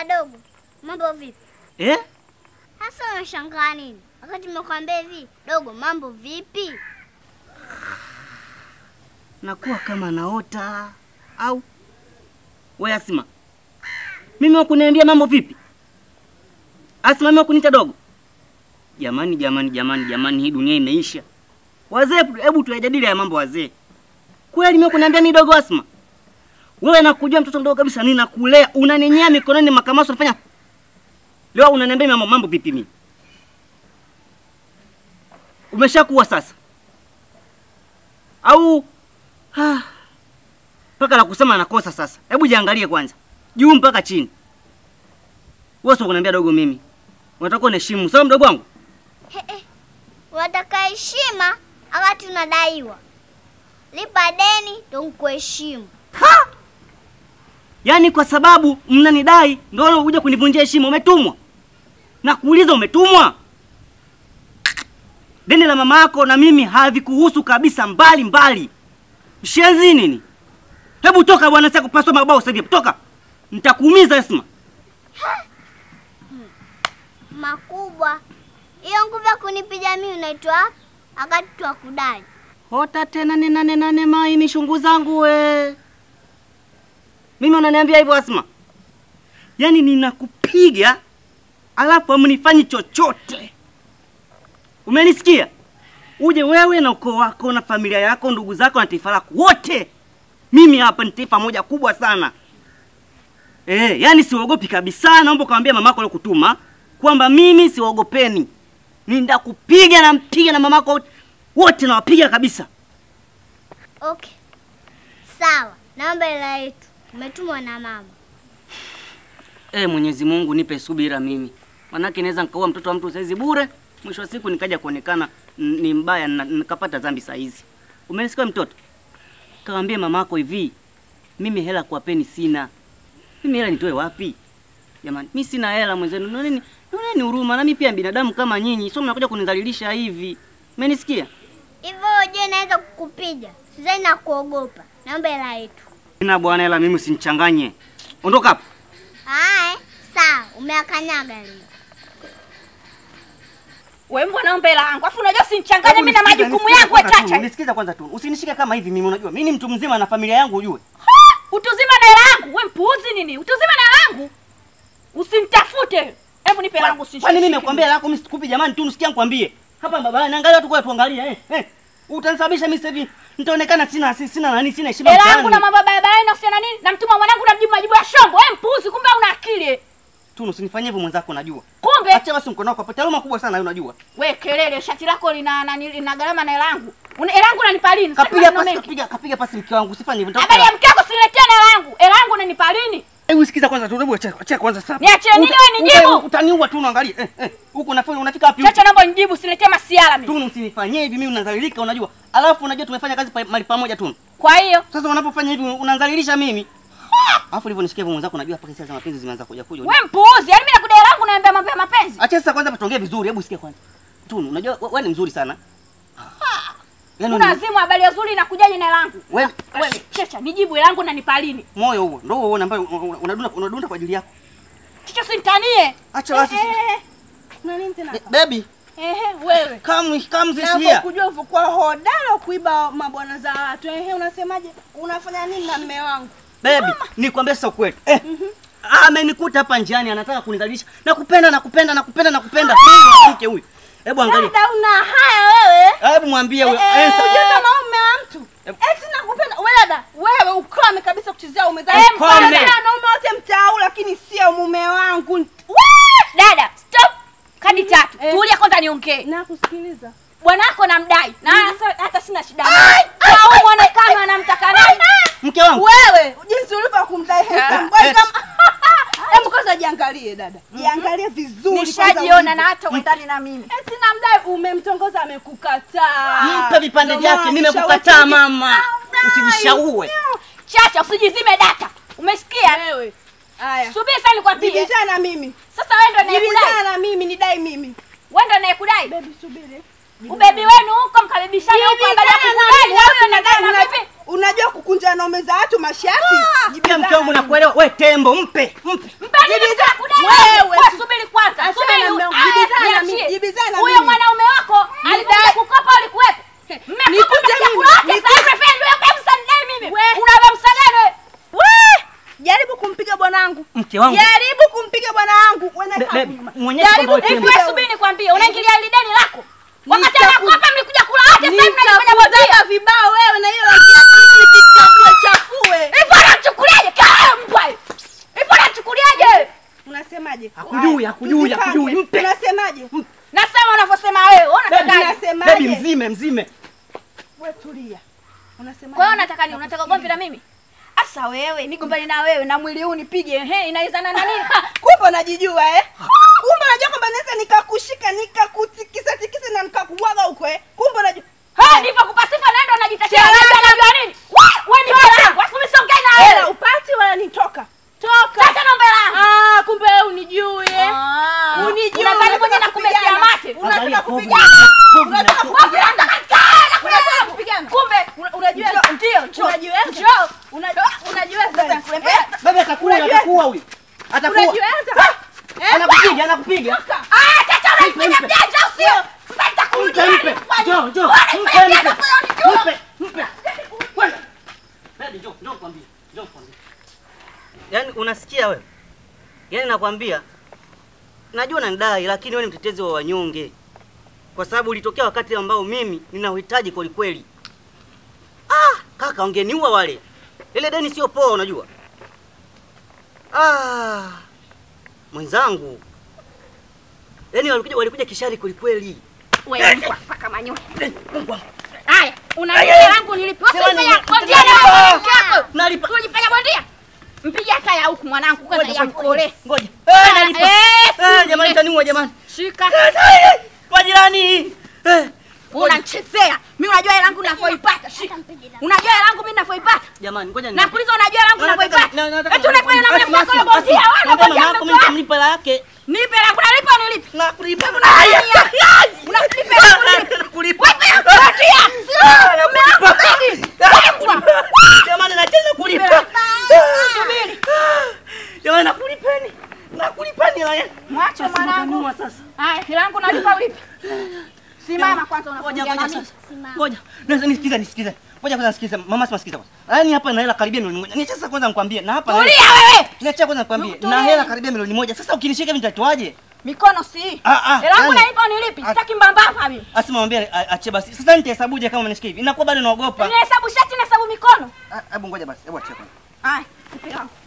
Bwana dogo, mambo vipi? Eh? Hasa unashangaa nini? Wakati nimekwambia hivi, dogo, mambo vipi? Nakuwa kama naota au we Asima, mimi wakuniambia mambo vipi? Asima, mimi wakuniita dogo? Jamani, jamani, jamani, jamani, hii dunia imeisha. Wazee, hebu tuyajadili haya mambo wazee. Kweli mimi wakuniambia mimi dogo Asima? Wewe nakujua mtoto mdogo kabisa, ninakulea, unaninyea mikononi makamaso, unafanya leo unaniambia mambo mambo vipi? Mimi umeshakuwa sasa au Ah, mpaka la kusema nakosa sasa. Hebu jiangalie kwanza, juu mpaka chini. Wewe sio kuniambia dogo mimi, unataka uniheshimu sawa, mdogo wangu? He, he. Unataka heshima wakati unadaiwa. Lipa deni ndo nikuheshimu. Ha! Yaani kwa sababu mnanidai ndio unakuja kunivunjia heshima. Umetumwa? Nakuuliza, umetumwa? Deni la mama yako na mimi havikuhusu kabisa, mbali mbali. Mshenzi nini? Hebu toka bwana, sasa kupaswa mabao sasa hivi. Toka. Nitakuumiza Esma. Makubwa. Hiyo nguvu ya kunipiga mimi unaitwa wapi? Wakati twa kudai. Hota tena ni nane nane mai ni shungu zangu we. Mimi unaniambia hivyo Asma? Yaani ninakupiga alafu amnifanyi chochote. Umenisikia? Uje wewe na ukoo wako na familia yako, ndugu zako na taifa lako wote. Mimi hapa ni taifa moja kubwa sana. Eh, yani siogopi kabisa. Naomba kaambia mamako aliyokutuma kwamba mimi siwaogopeni. Nitakupiga na mpiga na mamako wote wote nawapiga kabisa. Okay. Sawa. Naomba hela yetu. Umetumwa na mama. Eh, Mwenyezi Mungu nipe subira mimi. Manake naweza nikaua mtoto wa mtu saizi bure, mwisho wa siku nikaja kuonekana n- ni mbaya na nikapata dhambi saa hizi. Umenisikia mtoto? Kawaambie mamako hivi, mimi hela kuwapeni sina. Mimi hela nitoe wapi? Jamani, mimi sina hela mwenzenu. Noneni, noneni huruma na mimi pia binadamu kama nyinyi. Sio mnakuja kunidhalilisha hivi. Umenisikia? Hivyo je, naweza kukupiga? Sidhani na kuogopa. Naomba hela yetu. Sina bwana hela mimi usinichanganye. Ondoka hapa. Haya, sawa. Umeakanyaga leo. Wewe mbona naomba hela yangu? Afu unajua usinichanganye Hebu mimi na nisikize, majukumu nisikize yangu kwanza tu, chacha. Nisikize kwanza tu. Usinishike kama hivi mimi unajua. Mimi ni mtu mzima na familia yangu ujue. Utuzima na hela yangu. Wewe mpuuzi nini? Utuzima na hela yangu. Usinitafute. Hebu nipe hela yangu usinishike. Kwani mimi nimekwambia lako mimi sikupi jamani tu nisikia nikwambie. Hapa baba naangalia watu kwa tuangalia eh. eh. Utanisababisha mimi sasa hivi nitaonekana sina si- sina nani sina heshima Hela yangu mtaani. na mambo ya barabarani na kuhusiana nini? Namtuma mwanangu na mjibu majibu ya shombo. Wewe mpuuzi kumbe una akili. Tu usinifanyie hivyo mwenzako unajua. Kumbe Acha basi mkono wako hapa. Taaluma kubwa sana unajua. we kelele shati lako lina na, lina gharama na hela yangu. Una hela yangu unanipa lini? Sasa Kapiga maneno pasi mengi. kapiga kapiga pasi mke wangu usifanye hivyo. Habari ya mke wako siniletea na hela yangu. Hela yangu unanipa lini? Hebu sikiza kwanza tu. Hebu acha acha kwanza sasa. Niachie nini Uta- wewe nijibu? uta- Utaniua tu unaangalia. Eh eh. Huko unafanya unafika wapi? Chacha naomba nijibu siniletee masiala mimi. Tu usinifanyie hivi mimi unadhalilika unajua. Alafu unajua tumefanya kazi pa- mahali pamoja tu. Kwa hiyo Sasa unapofanya hivi unadhalilisha mimi. Alafu ulivyo nishikia hivyo mwenzako unajua hapa hisia za mapenzi zimeanza kuja kuja. we mpuuzi. Yaani mimi nakudai hela yangu naambia mambo ya mapenzi. Acha sasa kwanza tuongee vizuri, hebu sikia kwanza. Tunu, unajua we- wewe ni mzuri sana. Yaani Una una azimu habari nzuri inakujaje na hela yangu? wewe Wewe checha nijibu hela yangu unanipa lini? moyo huo ndio huo ambayo unadunda unadunda kwa ajili yako. Chicho sinitanie. Acha basi. Eh, eh, eh. Una nini tena? Be- Baby, Ehe, wewe. come come this Napo here. kujua ulivyokuwa hodari wa kuiba mabwana za watu. Ehe, unasemaje? Unafanya nini na mme wangu? Baby, nikwambie sasa kweli. Eh. Amenikuta hapa njiani anataka kunidhalilisha. Nakupenda nakupenda nakupenda nakupenda. Mimi mwanamke huyu. Hebu angalia. Dada una haya wewe. Hebu mwambie huyo. Eh, Eh, Unajua sasa- kama mume wa mtu. Eti nakupenda. Wewe dada, wewe ukome kabisa kuchezea ume za Eh, mtu. ukome. Wanaume wote mtaa lakini sio mume wangu. Wee! Dada, stop. Kadi tatu. Eh. Tulia kwanza niongee. Nakusikiliza. Bwanako namdai. Na hata, hata sina shida naye. Kwa huu muonekano anamtaka nani? Mke wangu. Wewe jinsi ulivyo kumdai handsome boy eh. kama Hebu kwanza jiangalie dada. Jiangalie vizuri kwanza Nishajiona ulivyo. na hata uendani na mimi. Eti namdai umemtongoza amekukataa. Mpe vipande Ndio maana vyake, nimekukataa nishauri- mama. Ah, Usijishaue. Chacha usijizime data. Umesikia? Wewe. Haya. Subiri sasa nikwambie. Jibizana na mimi. Sasa wewe ndio unayekudai. Jibizana na mimi nidai mimi. Wewe ndio unayekudai. Baby subiri. Ubebi wenu huko mkabibishana huko angalia Jibizana na kukudai mimi. na huyo Unadai- anadai na unajua- vipi? Unajua kukunja naume za watu mashati. Pia mke wangu nakuelewa. We tembo, mpe, mpe. Mpeni Jibizana wangu. Mke wangu. Jaribu kumpiga bwana wangu. Wewe Be- na be- Muonyeshe kwamba wewe Hivi tembo. wewe subiri nikwambie, unaingilia hili deni lako. Wakati Nitaku- anakupa mlikuja kula wote, sasa hivi mnajifanya bondia. Nitakuzaga vibao wewe na hiyo rangi yako mimi nikichafue chafue. Hivi unamchukuliaje? Kaa mbwa. Hivi unamchukuliaje? Unasemaje? Hakujui, Haya, hakujui, tuzipange. hakujui. Mpe. Unasemaje? Nasema unavyosema wewe. Wewe Baby, unatakaje? Unasemaje? Baby mzime mzime. Wewe tulia. Unasemaje? Kwa hiyo unataka nini? Unataka ugomvi na mimi? Asa wewe, nigombane na wewe na mwili huu nipige. Ehe, inaizana na nini? Kumbe unajijua eh? Kumbe unajua kwamba naweza nikakushika nikakutikisa tikisa na nikakuwaga huko eh? Kumbe unajua Ha, ndivyo kupasifa naenda unajitetea. Chela. Unajua unajua nini? Wewe, wewe ni hela yangu. Afu mimi siongei na hela wewe. upati wala nitoka. Sasa naomba hela yangu. Ah, kumbe wewe unijui eh? Ah, Unijui, unadhani unataka mwenye nakumesia kupigana. mate? Unataka Angalia povu kupigana. na- povu na- Unataka povu. kupigana. Unataka kupigana. Kumbe Una- Unajiweza? Njoo, ndio, njoo. Unajiweza? Njoo. Una- Unajiweza? Nakulembea. Eh? Baby atakuwa Unajua- atakuwa huyu. Atakuwa. Unajiweza? Eh? Anakupiga, anakupiga. Ah, chacha unanifanya Mpe, mpe. mjanja au sio? Sasa Mpe, nitakurudia mpe. nifanye. Njoo, njoo. Unanifanya Mpe, mjanja mpe. kwa hiyo nijua. Mpe, mpe. Kwenda. Baby, njoo, njoo nikwambie. Njoo nikwambie. Yaani unasikia wewe? Yaani nakwambia najua unanidai lakini wewe ni mtetezi wa wanyonge. Kwa sababu ulitokea wakati ambao mimi nina uhitaji kweli kweli. Ah, kaka ungeniua wale. Ile deni sio poa unajua. Ah. Mwenzangu. Yaani walikuja walikuja kishari kweli kweli. Wewe mbwa paka manyoya. Mungu wangu. Haya, unanipa yangu nilipi. Wewe Jamani, unafanya nalipa. bondia na wewe mke wako. Nalipa. Unajifanya bondia? Mpige hata ya huku mwanangu kwanza Ngoja, ya ngoja, mkole. Ngoja. Eh, nalipa. Eh, Eh, jamani taniua jamani. Shika. Eh, Kwa jirani. Eh, Unanichezea. Mimi unajua hela yangu ninavyoipata. Shika. Unajua hela yangu mimi ninavyoipata. jamani ngoja ni. Nakuuliza unajua hela yangu Na- nataka- ninavyoipata. na- nataka- Eti unaifanya na Basi, mimi mkole basi, bondia. basi. Wewe Naomba bondia mama yako mtoto mimi wako. nitamlipa hela yake. Nipe hela kunalipa unilipe. Nakulipa. Unanipa hela kunilipa. Nakulipa. Wewe bondia. Nakulipa. Jamani nacheza kulipa. Subiri. Jamani nakulipeni. Nakulipeni hela yenu. Mwache Basi mwanangu. utaniua sasa. Haya, hela yangu nalipa ulipe. Simama kwanza Ngoja unakuja ngoja na mimi. sasa. Ngoja. Na- Nisikize nisikize. Ngoja kwanza nisikize. Mama sima sikiza kwanza. Yaani hapa na hela karibia milioni moja. Niacha sasa kwanza nikwambie. Na hapa na hela- Tulia wewe. Niacha kwanza nikwambie. Na hela karibia milioni moja. Sasa ukinishika hivi nitatoaje? Mikono si. Ah ah. Hela yangu yaani- nalipa unilipi. Ah. Sitaki mbambamba mimi. Asema mwambie a- ache basi. Sasa nitahesabuje kama umenishika hivi? Inakuwa bado naogopa. Nihesabu shati na hesabu mikono. Ah, Hebu ngoja basi. Hebu achia kwanza. Haya, nipe yangu.